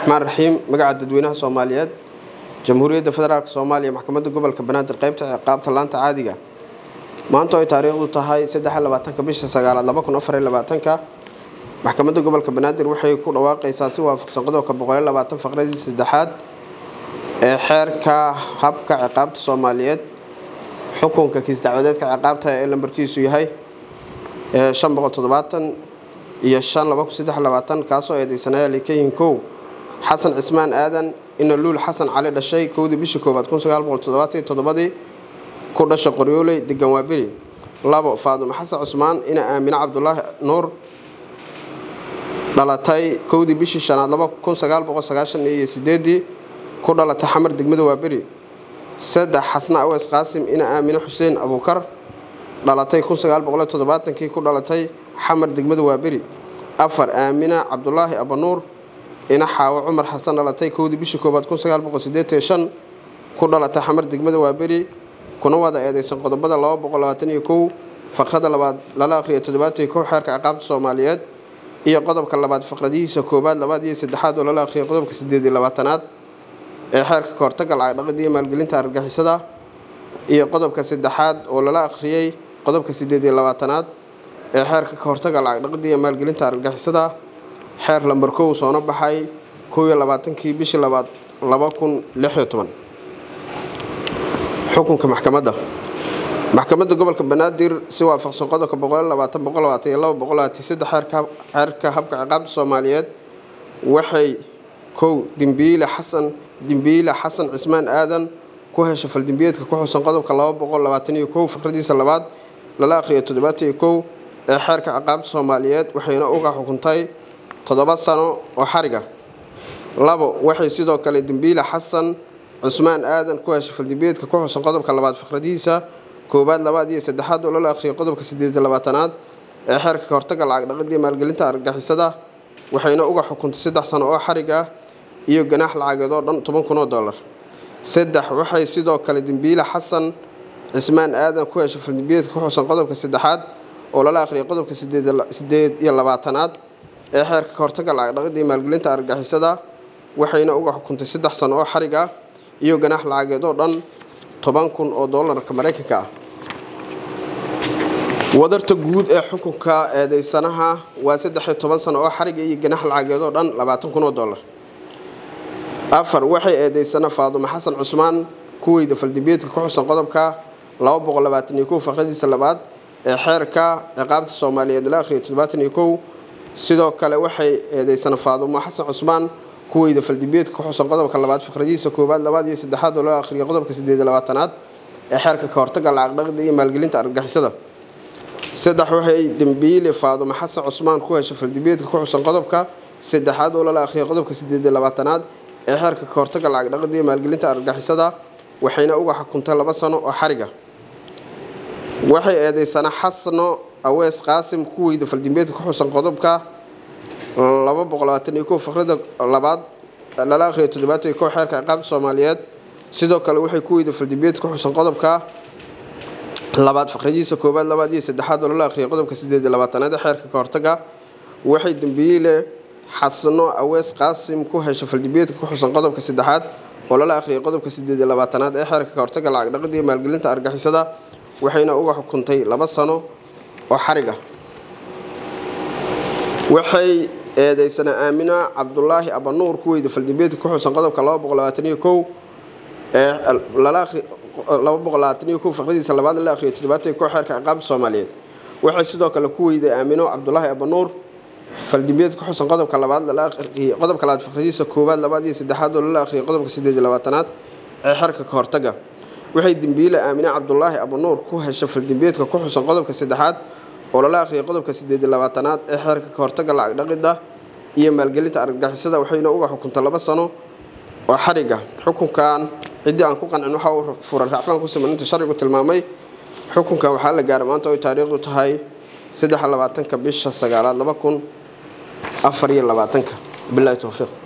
raxmaan raxiim magaca dadweynaha soomaaliyeed jamhuuriyadda federaalk soomaaliya maxkamadda gobolka banaadir qaybta ciqaabta laanta caadiga maanta ay taariikhdu tahay saddexlabaatanka bisha sagaalaad laba kun afar labaatanka maxkamadda gobolka banaadir waxay ku dhawaaqaysaa si waafaqsan qodobka boqol labaatan faqradii saddexaad ee xeerka habka ciqaabta soomaaliyeed xukunka kiis dacwadeedka ciqaabta ee lambarkiisu yahay shan boqol toddobaatan iyo shan laba kun saddex labaatan kaasoo eedeysanaya likayin kow xasan cismaan aadan ina luul xasan cali dhashay kowdii bishii koowaad kun sagaal boqol toddobaatan toddobadii ku dhasha qoryooley degan waaberi labo faadumo xasan cusmaan ina aamine cabdulaahi nuur dhalatay kowdii bishii shanaad laba kun sagaal boqol sagaashan iyo sideedii ku dhalatay xamar degmada waaberi saddex xasna aweys qaasim ina aamine xuseen abuukar dhalatay kun sagaal boqol toddobaatankii ku dhalatay xamar degmada waaberi afar aamina cabdulaahi abanuur ina xaawo cumar xasan dhalatay kowdii bishii koowaad kun sagaal boqol sideetan shan ku dhalatay xamar degmada waaberi kuna wada eedeysan qodobada laba boqol labaatan iyo kow faqrada labaad lala akhriya toddobaatan iyo kow xeerka ciqaabta soomaaliyeed iyo qodobka labaad faqradihiisa koowaad labaad iyo saddexaad oo lala akhriya qodobka sideed iyo labaatanaad ee xeerka kahortaga lacag dhaqida iyo maalgelinta argagixisada iyo qodobka saddexaad oo lala akhriyey qodobka sideed iyo labaatanaad ee xeerka kahortaga lacag dhaqida iyo maalgelinta argagixisada xeer lambar kow soona baxay kow iyo labaatankii bishii labaad laba kun lix iyo toban xukunka maxkamadda maxkamadda gobolka banaadir si waafaqsan qodobka boqol labaatan boqol labaatan iyo laba boqol labaatan saddex xeerka habka ciqaabta soomaaliyeed waxay kow dimbiile xasan dimbiile xasan cismaan aadan ku hesha faldimbiyeedka ku xusan qodobka laba boqol labaatan iyo kow fikradiisa labaad lala akhriya toddobaatan iyo kow ee xeerka ciqaabta soomaaliyeed waxayna uga xukuntay toddoba sano oo xariga labo waxay sidoo kale dembiile xasan cusmaan aadan ku heshay faldimbiyeedka ku xusan qodobka labaad fikradiisa koowaad labaad iyo saddexaad oo lala akhriyay qodobka sideed labaatanaad ee xeerka kahortaga lacag dhaqidii maalgelinta argagixisada waxayna uga xukuntay saddex sano oo xarig ah iyo ganaax lacageed oo dhan toban kun oo dollar saddex waxay sidoo kale dembiile xasan cismaan aadan ku heshay faldimbiyeedka ku xusan qodobka saddexaad oo lala akhriyay qodobka sideed iyo labaatanaad ee xeerka kahortaga lacag dhaqidii maalgelinta argagixisada waxayna uga xukuntay saddex sano oo xarig ah iyo ganaax lacageed oo dhan toban kun oo doolarka maraykanka ah wadarta guud ee xukunka eedeysanaha waa saddexiyo toban sano oo xariga iyo ganaax lacageed oo dhan labaatan kun oo dollar afar waxay eedeysana faadumo xasan cusmaan kuweyda faldimbiyeedka ku xusan qodobka laba boqol labaatan iyo kow faqradiisa labaad ee xeerka ciqaabta soomaaliyeed la akhriya toddobaatan iyo kow sidoo kale waxay eedeysana faadumo xasan cusmaan kuweyda faldimbiyeedka ku xusan qodobka labaad fikradiisa koowaad labaad iyo saddexaad oo loo akhriya qodobka sideed iyo labaatanaad ee xeerka kahortaga lacag dhaqida iyo maalgelinta argagixisada saddex waxay dembiile faadumo xasan cusmaan ku heshay faldimbiyeedka ku xusan qodobka saddexaad oo lala akhriya qodobka sideed iyo labaatanaad ee xeerka kahortaga lacag dhaqida iyo maalgelinta argagixisada waxayna uga xukuntay laba sano oo xariga waxay eedeysana xasno aweys qaasim kuweyda faldimbiyeedka ku xusan qodobka laba boqol labaatan iyo kow faqrada labaad lala akhriya toddobaatan iyo kow xeerka ciqaabta soomaaliyeed sidoo kale waxay kuweyda faldimbiyeedka ku xusan qodobka labaad faqradiisa koowaad labaad iyo saddexaad oo lala akhriya qodobka sideed iyo labaatanaad ee xeerka kahortaga waxay dembiile xasno aweys qaasim ku hesha faldimbiyeedka ku xusan qodobka saddexaad oo lala akhriyay qodobka sideed iyo labaatanaad ee xeerka kahortaga lacag dhaqida iyo maalgelinta argixisada waxayna uga xukuntay laba sano oo xariga waxay eedeysana aamina cabdulaahi abanuur kuweyda faldimbiyeedka ku xusan qodobka laba boqol labaatan iyo kow ee laba boqol labaatan iyo kow faqradiisa labaad la akhriya toddobaatan iyo kow xeerka ciqaabta soomaaliyeed waxay sidoo kale ku weyday aamino cabdulaahi abanuur faldimbiyeed ku xusan qodobka labaad lala akhriyay qodobka labaad faqradiisa koowaad labaad iyo saddexaad oo lala akhriyay qodobka sideed iyo labaatanaad ee xeerka kahortaga waxay dembiile aamine cabdulaahi abanuur ku hesha faldimbiyeedka ku xusan qodobka saddexaad oo lala akhriyay qodobka sideed iyo labaatanaad ee xeerka kahortaga lacag dhaqida iyo maalgelinta argagixisada waxayna uga xukuntay laba sano oo xariga xukunkan ciddii aan ku qancin waxa uu furan racfaan ku siman inta sharcigu tilmaamay xukunkan waxaa la gaaray maanta oy taariikhdu tahay saddex labaatanka bisha sagaalaad laba kun afar iyo labaatanka bilahi towfiiq